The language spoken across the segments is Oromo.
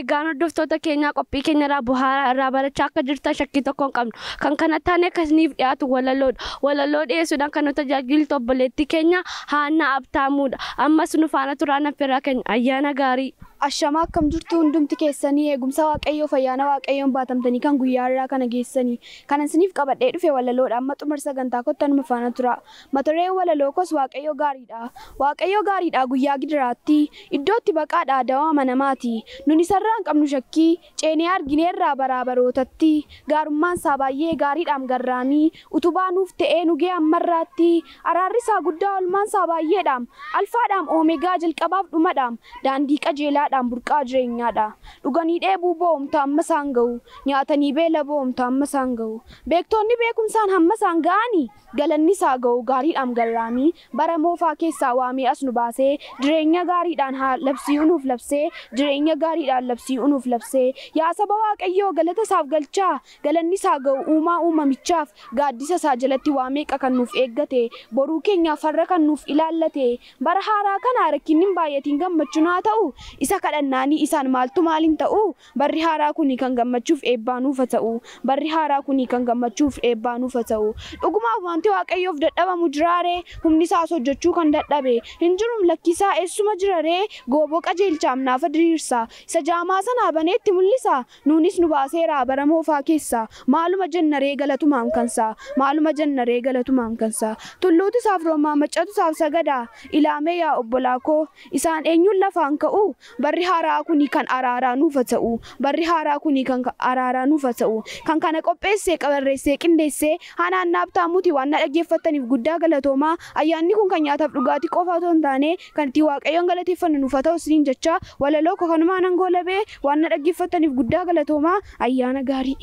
egaan hordoftoota keenyaa qophii keenya irraa buhaaraa irraa barachaa akka jirtan shakkii tokko hin qabnu kan kana taane akkasiniif dhiyaatu walaloodha walaloo dhiyeessuudhaan kan nu tajaajilu obboleettii keenya haannaa abtaamuudha ammas nu faana turaan affeerraa keenya ayyaana gaarii. Ashamaa akkam jirtu hundumti keessanii eegumsa waaqayyoo fayyaana waaqayyoon baatamtanii kan guyyaa irraa kana geessanii kan isiniif qabadhee dhufe walaloodha amma xumura sagantaa kottan nu faana tura mata-dureen walaloo kos waaqayyoo gaariidha waaqayyoo gaariidha guyyaa gidiraatti iddootti baqaadha dawaa amanamaati nun isarraa hin qabnu shakkii ceenee argineerraa baraabarootatti gaarummaan isaa baay'ee gaariidhaan garraamii utubaa nuuf ta'ee nugee ammarraatti araarri isaa guddaa olmaan isaa baay'eedhaam alfaadhaam oomegaa jalqabaaf dhumadhaam daandii qajeelaa nyaadhaan burqaa jireenyaadha. Dhuganii dheebuu boomta amma isaan ga'u. Nyaatanii beela boomta amma isaan ga'u. Beektonni beekumsaan hamma isaan ga'anii galanni isaa ga'u gaariidhaan garraamii bara moofaa keessaa waamee as nu baasee jireenya gaariidhaan labsii unuuf labsee jireenya gaariidhaan labsii unuuf labsee yaa saba waaqayyoo galata isaaf galchaa galanni isaa ga'u uumaa uumamichaaf gaaddisa isaa jalatti waa meeqa kan nuuf eeggate boruu keenyaaf farra kan nuuf ilaallate bara haaraa kana rakkinni hin baay'atiin gammachuun haa ta'u isa kadhannaanii isaan maaltu maaliin ta'u barri haaraa kuni kan gammachuuf eebbaa nuufa ta'u barri haaraa kuni kan gammachuuf eebbaa nuufa ta'u dhugumaaf wanti waaqayyoof dadhabamu jiraaree humni isaas hojjechuu kan dadhabe hin jirum lakkisaa eessuma jiraree gooboo qajeelchaam naafa diriirsa isa jaamaa sanaa baneetti mul'isa nuunis nu baaseera bara moofaa keessa maaluma jennaree galatumaan kansa maaluma jennaree galatumaan kansa tulluutu isaaf roomaa maccatu isaaf sagada ilaamee yaa obbolaa koo isaan eenyuun lafaan ka'u barri haaraa kuni kan araaraa nuufa ta'u barri haaraa kuni kan araaraa nuufa ta'u kan kana qopheessee qabarreessee qindeessee hanaan naabtaamuuti waan na dhaggeeffataniif guddaa galatoomaa ayyaanni kun kan nyaataaf dhugaatii qofa otoo hin taane kan itti waaqayyoon galateeffannu nuufa ta'u isiniin jecha walaloo koo kanumaan hangoo labee waan na dhaggeeffataniif guddaa galatoomaa ayyaana gaarii.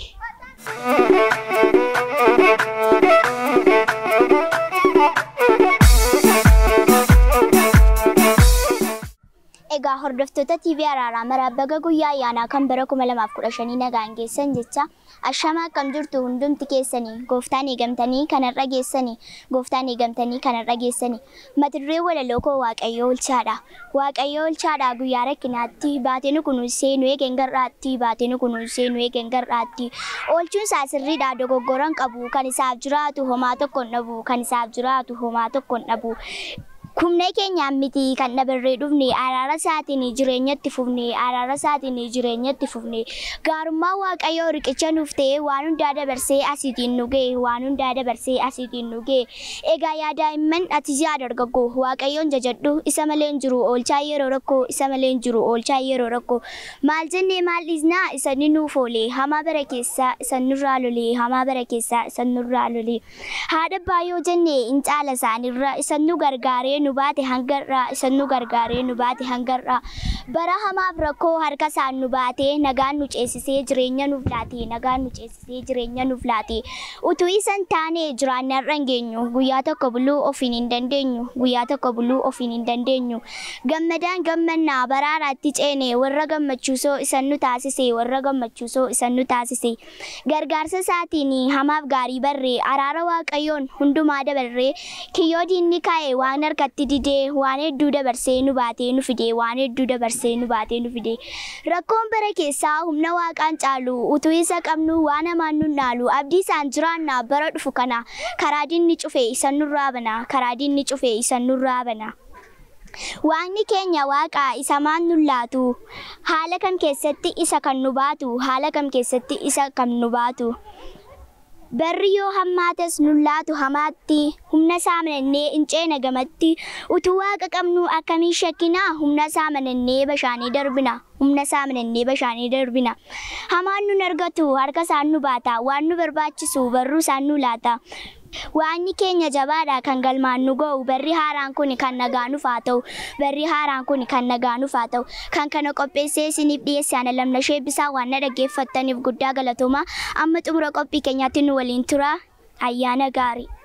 Egaa hordoftoota TV Araaraa maraa baga guyyaa ayyaanaa kan bara 2015 nagaan geessan jecha ashama akkam jirtu hundumti keessanii gooftaan eegamtanii kanarra geessanii gooftaan eegamtanii kanarra geessanii mata duree walaloo koo waaqayyoo olchaadha waaqayyoo olchaadha guyyaa rakkinaatti baatee nu kunuunsee nu eegen garraatti baatee nu kunuunsee nu eegen garraatti oolchuun isaa sirriidha dogoggoran qabu kan isaaf jiraatu homaa tokko hin dhabu kan isaaf jiraatu homaa tokko hin dhabu. Kumnee keenyaan miti kan dhabarree dhufne araara isaatiin jireenyatti fufne araara isaatiin jireenyatti fufne gaarummaa waaqayyoo riqicha nuuf ta'e waan hundaa dabarsee asiitiin nu ga'e waan hundaa dabarsee asiitiin nu ga'e egaa yaa daa'imman ati yaa dargaggoo waaqayyoon jajadhu isa malee hin jiru oolchaa yeroo rakkoo isa malee hin jiru oolchaa yeroo rakkoo maal jennee maal dhiisnaa isa ni nuuf oolee hamaa bara keessaa isa nurraa lolee hamaa bara keessaa isa nurraa lolee haadha baay'oo jennee in caala isaanirra isa nu gargaaree nu baate hangarraa isa nu gargaaree nu baate hangarraa bara hamaaf rakkoo harka isaan nu baatee nagaan nu ceesisee jireenya nuuf laate nagaan nu ceesisee jireenya nuuf laate utuu isan taane jiraanne har'a hin geenyu guyyaa tokko buluu ofiin hin dandeenyu guyyaa tokko buluu ofiin hin dandeenyu gammadaan gammannaa baraaraatti ceene warra gammachuusoo isan nu taasise warra gammachuusoo isan nu taasise gargaarsa isaatiin hamaaf gaarii barree araara waaqayyoon hundumaa dabarree kiyyoo diinni kaa'e waan harkatti irratti didee waan hedduu dabarsee nu baatee nu fidee waan hedduu dabarsee nu baatee nu fidee rakkoon bara keessaa humna waaqaan caalu utuu isa qabnu waan hamaan nu naalu abdii isaan jiraannaa bara dhufu kana karaa diinni cufe isan nurraa bana karaa diinni cufe isan nurraa bana. Waaqni keenya waaqa isa maan nu laatu haala kam keessatti isa kan nu baatu haala kam keessatti isa kan nu baatu. Barri yoo hammaates nullaatu hamaatti humna isaa manannee hin ceena gamatti utuu waaqa qabnu akkamiin shakkinaa humna isaa manannee bashaanii darbina humna isaa manannee bashaanii darbina hamaan nun argatu harka isaan nu baata waan nu barbaachisu barruu isaan nu laata. Waanni keenya jabaadha kan galmaan nu ga'u barri haaraan kun kan nagaa nuuf haa ta'u barri haaraan kun kan nagaa nuuf haa ta'u kan kana qopheessee isiniif dhiyeesse ana lamna sheebbisaa waan na dhaggeeffattaniif guddaa galatooma amma xumura qophii keenyaatti nu waliin tura ayyaana gaarii.